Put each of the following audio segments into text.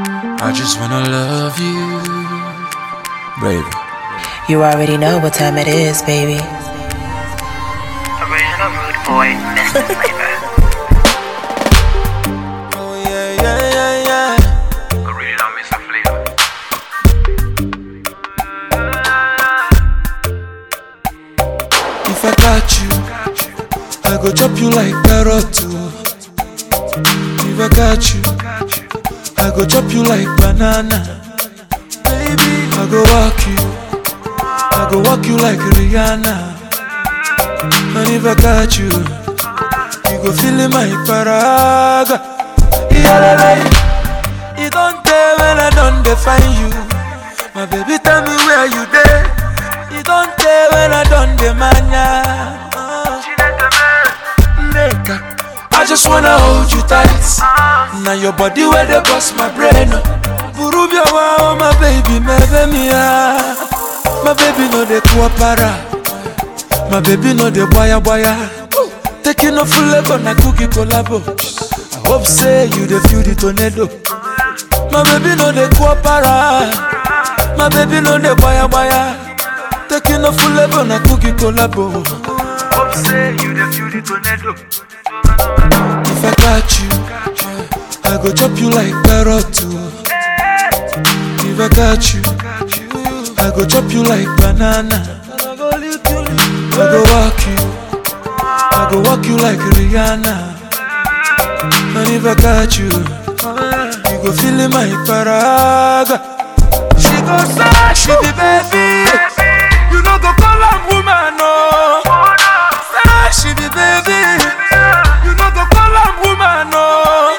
I just wanna love you, baby. You already know what time it is, baby. Original rude boy, Mr. Flavor. Oh yeah, yeah, yeah, yeah. Original Mr. Flavor. If I got you, I go chop you like carrot too. If I got you, I go chop you like banana. Baby, I go walk you, I go walk you like Rihanna. And if I got you, you go feel in my paraga. Yeah, you don't tell when I don't define you. My baby, tell me where you there. You don't tell when I don't demand ya. Uh, nigga, I just wanna hold you tight. Now your body where they bust my brain. Burubia wow, my baby, my baby, my baby no de kuapara. My baby no de boya boya. Taking off full level na cookie collabo. I hope say you the feel the tornado. My baby no de kuapara. My baby no de boya boya. Taking off full level na cookie collabo. Hope say you the feel the tornado. If I got you, I go chop you like carrot too. If I got you, I go chop you like banana. I go walk you, I go walk you like Rihanna. And if I got you, you go feel in my paraga. She go say she be baby, you know go call her woman no. Say she be baby, you know go call her woman no.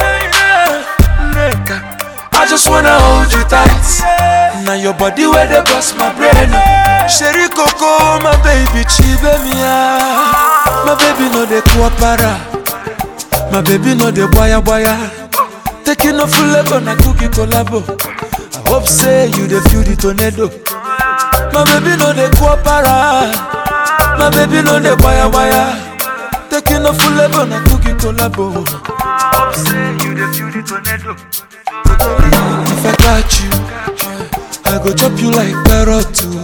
Nigga, I just wanna hold you tight. Now your body where they bust my brain. Sherry Coco, my baby, chibe mia. My baby no de kuapara. My baby no de boya boya. Taking off full level na cookie collabo. I hope say you the feel the tornado. My baby no de kuapara. My baby no de boya boya. Taking off full level na cookie collabo. Hope say you the feel the tornado. If I got you, I go chop you like carrot too.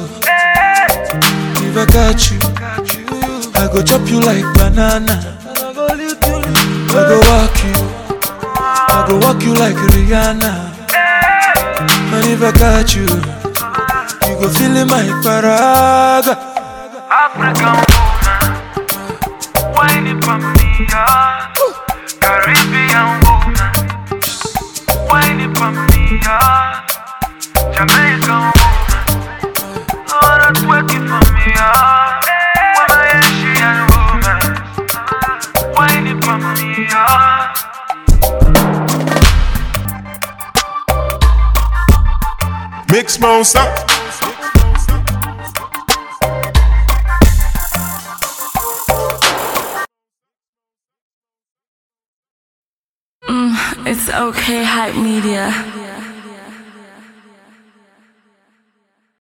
If I got you, I go chop you like banana. I go walk you, I go walk you like Rihanna. And if I got you, you go feel in my paraga. African woman, whining for me, yeah. Caribbean woman, whining for me, yeah. Jamaican woman, Lord, that's working for me, yeah. Why is she a woman, whining for me, yeah. Mix monster. It's okay, hype media.